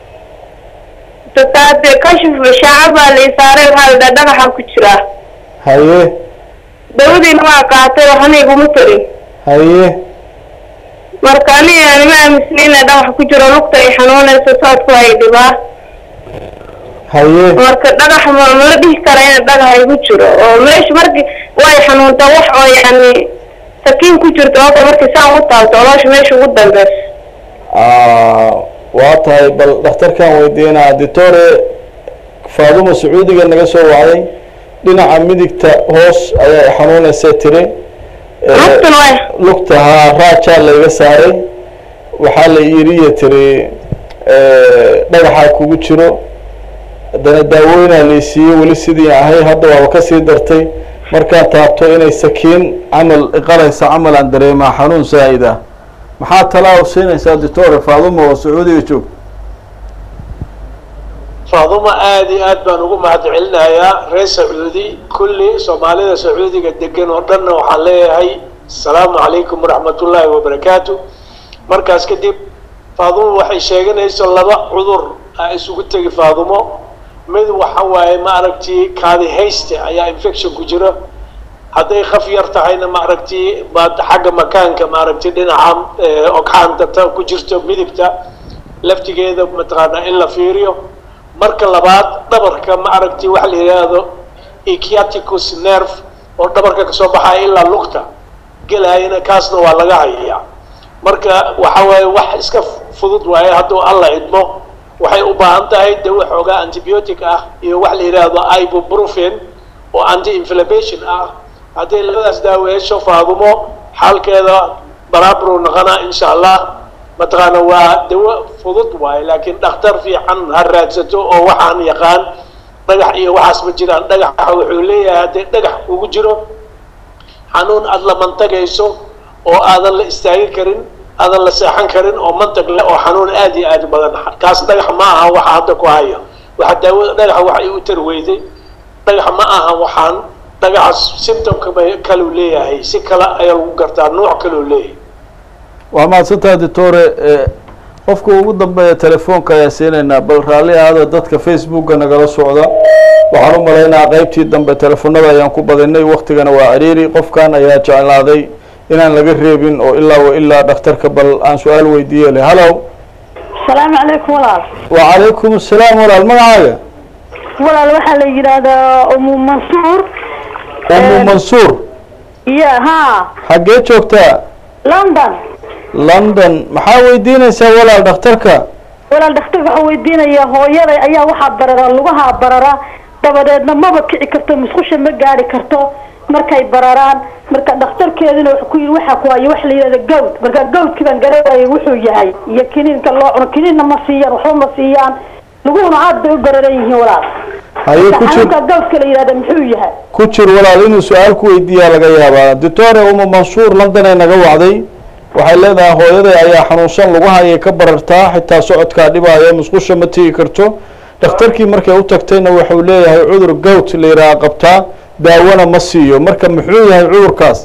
dataade kashif shaaca baa la isaaray waxaa la dhaha dhagaxan ku jiraa
haye
dawadiina waa qaatay waxna iguma tarin
haye
marka aniga anima aaminsani ina dhagax ku jiro lugta ay xanuunayso soodku ay dhibaa
haye
marka dhagax ma mala dhihi kara in dhagax igu jiro oo meesha marki way xanuuntaa wax oo yani sakiin ku jirto oo markii saan u taabto oloosha meesha ugu dambeysa
waa tahay bal dhakhtarkaan weydiinaa ditore faaduma sacuudiga naga soo wacday dhinaca midigta hoos ayaa xanuunaysa tiri
lugtana way
lugta haa raajaa layga saaray waxaa la yiriya tiri dhagaxaa kugu jiro haddana daawooyinaa laysiiyey weli sidii ahay hadda waaba kasii dartay markaan taabto inay sakiin camal iqalaysa camal aan dareemaa xanuun zaa'id ah maxaa talaa siinaysaa ditore faaduma oo sacuudiga joogta
faaduma aada iyo aad baan ugu mahad celinayaa reer sacuudi kulli soomaalida sacuudiga degan oo dhanna waxaan leeyahay asalaamu calaykum waraxmatullaahi wabarakaatu markaas kadib faadumo waxay sheeganayso laba cudur a isugu tegi faadumo mid waxa waaye maaragtii kaadi hayste ayaa infection ku jira hadday khaf yar tahayna maaragtii baad xagga makaanka maaragtay dhinaca ogxaanta ta ku jirto midigta laftigeeda mataqaanaa in la fiiriyo marka labaad dhabarka maaragtay waxa la yidhaahdo echiaticus nerve oo dhabarka kasoo baxaya ilaa lugta gelayana kaasna waa laga hayayaa marka waxa waaye wax iska fudud waaye hadduu alla idmo waxay u baahan tahay dawo xoogaa antibiotic ah iyo wax la yidhaahdo ibuprofen oo anti inflammation ah hadday labadaas daawo hesho faadumo xaalkeeda baraabru noqonaa insha allah mataqaana waa dawo fudud waaye laakiin dhakhtar fiican ha raadsato oo waxaan yaqaan dhagax iyo waxaas ma jiraan dhagaxa wuxuu leeyahay hadday dhagax kugu jiro xanuun aada la mantagayso oo aadan la istaagi karin aadan la seexan karin oo mantag leh oo xanuun aada iyo aada badan kaas dhagax ma aha waxa hadda ku haya waxa daawada dhagaxa wax ay u tarweyday dhagax ma aha waxaan dhagaxas symptomka bay kaluu leeyahay si kale ayaa lagu gartaa nooc kaluu leeyahay
waa mahadsantaha ditore qofka ugu dambeeya telefoonka ayaa siinaynaa bal raalli ahaada dadka facebooka nagala socda waxaan u malaynaa qeybtii dambe telefonada ayaan ku badinay waktigana waa ciriiri qofkan ayaa jeclaaday inaan laga reebin oo ilaa wa ilaa dhakhtarka bal aan su-aal weydiiye le hallo
asalaamu calaykum walaal
wacalaykum asalaam walaal magacaaga
walaal waxaa la yidhaahdaa umu mansuur
umu mansuur
iyo ha
xaggee joogtaa
london
london maxaa weydiinaysaa walaal dhakhtarka
walaal dhakhtarka waxaa weydiinaya hooyaday ayaa waxaa barara lugaha barara dabadeedna maba kici karto musqusha ma gaari karto markay bararaan marka dhakhtarkeeduna wuxuu ku yidhi waxaa ku haya waxa la yidhahda gawd marka gawdkii baan garanayay wuxuu yahay iyo kiniinka loo cuno kiniinna ma siiyaan waxba ma siiyaan luguhuna aad bay u bararan yihiin walaal
haye ku jir
xanuunka gawska la yidhahda muxuu yahay
ku jir walaal inuu su-aal ku weydiiyaa laga yaabaa doctore uma mansuur london ee naga wacday waxay leedahay hooyaday ayaa xanuunsan lugaha ayay ka barartaa xitaa socodkaa dhibaayo musqusha ma tegi karto dhakhtarkii markay u tagtayna wuxuu leeyahay cudur gowt la yidhaha qabtaa daawona ma siiyo marka muxuu yahay cudurkaas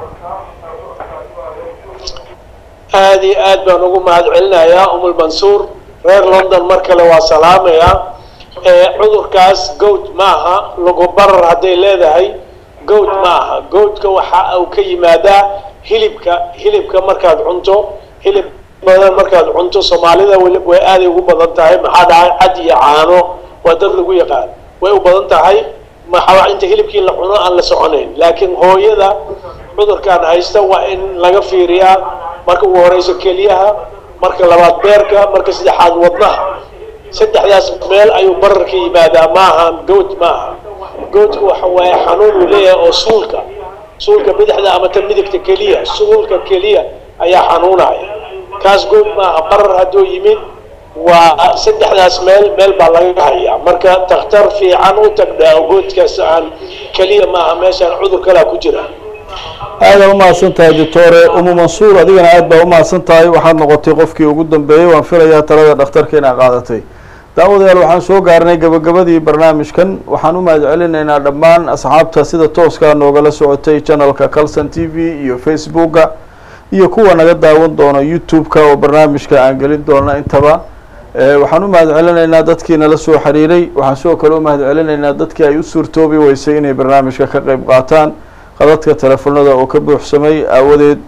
aad iyo aad baan ugu mahad celinayaa umul mansuur reer london mar kale waa salaamayaa ee cudurkaas goat maaha lagu barar hadday leedahay goat maaha goatka waxa uu ka yimaadaa hilibka hilibka markaad cunto hilib badan markaad cunto soomaalida weli way aaday ugu badan tahay maxaa dhacay cad iyo caano waa dad lagu yaqaan way u badan tahay maxaa inta hilibkii la cuno aan la soconayn laakiin hooyada cudurkan haysta waa in laga fiiriyaa marka ugu horeyso keliyaha marka labaad beerka marka saddexaad wadnaha saddexdaas meel ayuu bararka yimaadaa maaha goat maaha goatku waxa waaye xanuun uu leeyahay oo suulka suulka bidixda ama ta midigta keliya suulka keliya ayaa xanuunaya kaas goat maaha barar hadduu yimid waa saddexdaas meel meel baa laga hayaa marka takhtar fiican u tagdhaa goatkaas aan keliya maaha meeshaan cudur kalaa ku jira
aada umahadsan tahay doctore umu mansuur adigana aad baa umahadsan tahay waxaad noqotay qofkii ugu dambeeyey waan filayaa talada dhakhtarka inaad qaadatay daawadayaal waxaan soo gaarnay gabagabadii barnaamijkan waxaan u mahad celinaynaa dhammaan asxaabta sida tooskaa noogala socotay channelka calson t v iyo facebooka iyo kuwa naga daawan doona youtube-ka oo barnaamijka aan gelin doona intaba waxaan u mahad celinaynaa dadkii nala soo xiriiray waxaan sidoo kale u mahad celinaynaa dadkii ay u suurtoobi weysay inay barnaamijka ka qeyb qaataan qadadka telefonada oo ka buuxsamay aawadeed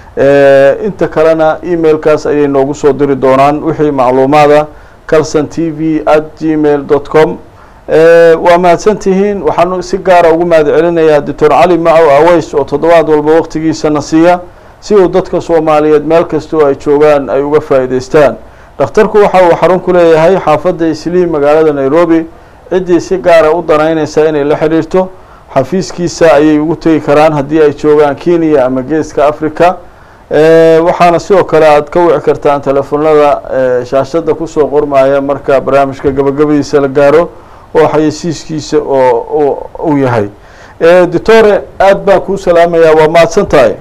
inta kalena emailkaas ayay noogu soo diri doonaan wixii macluumaada calson t v at gmail dot com waa mahadsantihiin waxaan si gaara ugu mahad celinayaa doctor cali macow aweys oo toddobaad walba waqtigiisana siiya si uu dadka soomaaliyeed meel kastoo ay joogaan ay uga faa'iideystaan dhakhtarku waxa uu xarun ku leeyahay xaafadda isliim magaalada nairobi ciddii si gaara u danaynaysa inay la xidhiirto xafiiskiisa ayay ugu tegi karaan haddii ay joogaan kenya ama geeska africa waxaana sidoo kale aad ka wici kartaan telefonada shaashada kusoo qormaya marka barnaamijka gabagabadiisa la gaaro oo xayeysiiskiisa oo uu yahay doctore aad baan kuu salaamayaa waa mahadsan tahay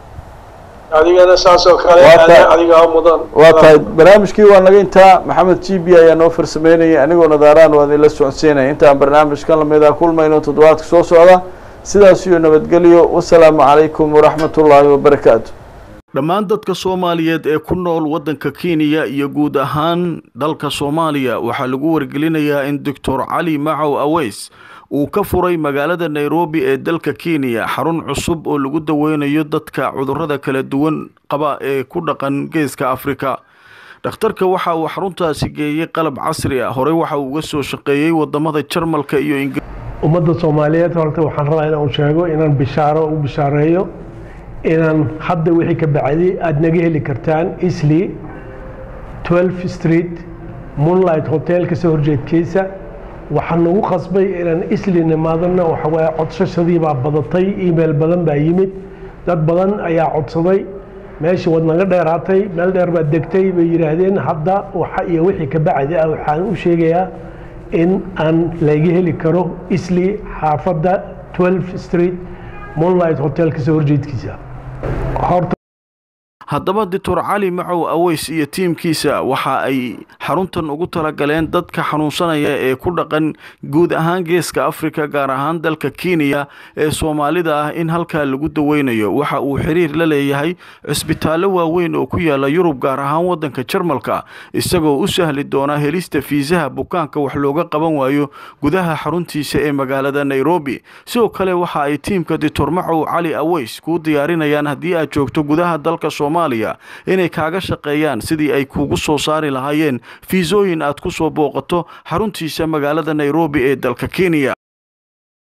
adigana saas oo kale adiga mudan
waa tahay barnaamijkii waa naga intaa maxamed g b ayaa noo farsameynayay anigoo nadaaraan waa idinla socodsiinaya intaan barnaamijkan lamida kulmayno toddobaadka soo socda sidaas iyo nabadgelyo wasalaamu calaykum waraxmat ullaahi wabarakaatu dhammaan dadka soomaaliyeed ee ku nool waddanka kenya iyo guud ahaan dalka soomaaliya waxaa lagu wargelinayaa in doctor cali macow aweys uu ka furay magaalada nairobi ee dalka kenya xarun cusub oo lagu daweynayo dadka cudurrada kala duwan qaba ee ku dhaqan geeska afrika dhakhtarka waxa uu xaruntaasi geeyey qalab casri ah horey waxa uu uga soo shaqeeyey wadamada jarmalka iyo ingir
ummadda soomaaliyeed horta waxaan rabaa inaan sheego inaan bishaaro u bishaareeyo inaan hadda wixii ka bacdi aada naga heli kartaan isli 12 street moonlight hotel kasoo horjeedkiisa waxaa nagu qasbay inaan isli nimaadana waxawaaye codsashadii baa badatay email badan baa yimid dad badan ayaa codsaday meeshii waad naga dheeraatay meel dheer baad degtay bay yidhaahdeen hadda waxa iyo wixii ka bacdi ah waxaan u sheegayaa in aan laga heli karo isli xaafadda 12 street moonlight hotel kasoo horjeedkiisa horta
haddaba doctor cali macow aweys iyo tiimkiisa waxa ay xaruntan ugu talagaleen dadka xanuunsanaya ee ku dhaqan guud ahaan geeska africa gaar ahaan dalka kenya ee soomaalida ah in halkaa lagu daweynayo waxa uu xiriir la leeyahay cisbitaallo waaweyn oo ku yaala yurub gaar ahaan waddanka jarmalka isagoo u sahli doona helista fiisaha bukaanka wax looga qaban waayo gudaha xaruntiisa ee magaalada nairobi sidoo kale waxa ay tiimka doctor macow cali aweys kuu diyaarinayaan haddii aad joogto gudaha dalka inay kaaga shaqeeyaan sidii ay kuugu soo saari lahaayeen fiisooyin aad ku soo booqato xaruntiisa magaalada nairobi ee dalka kenya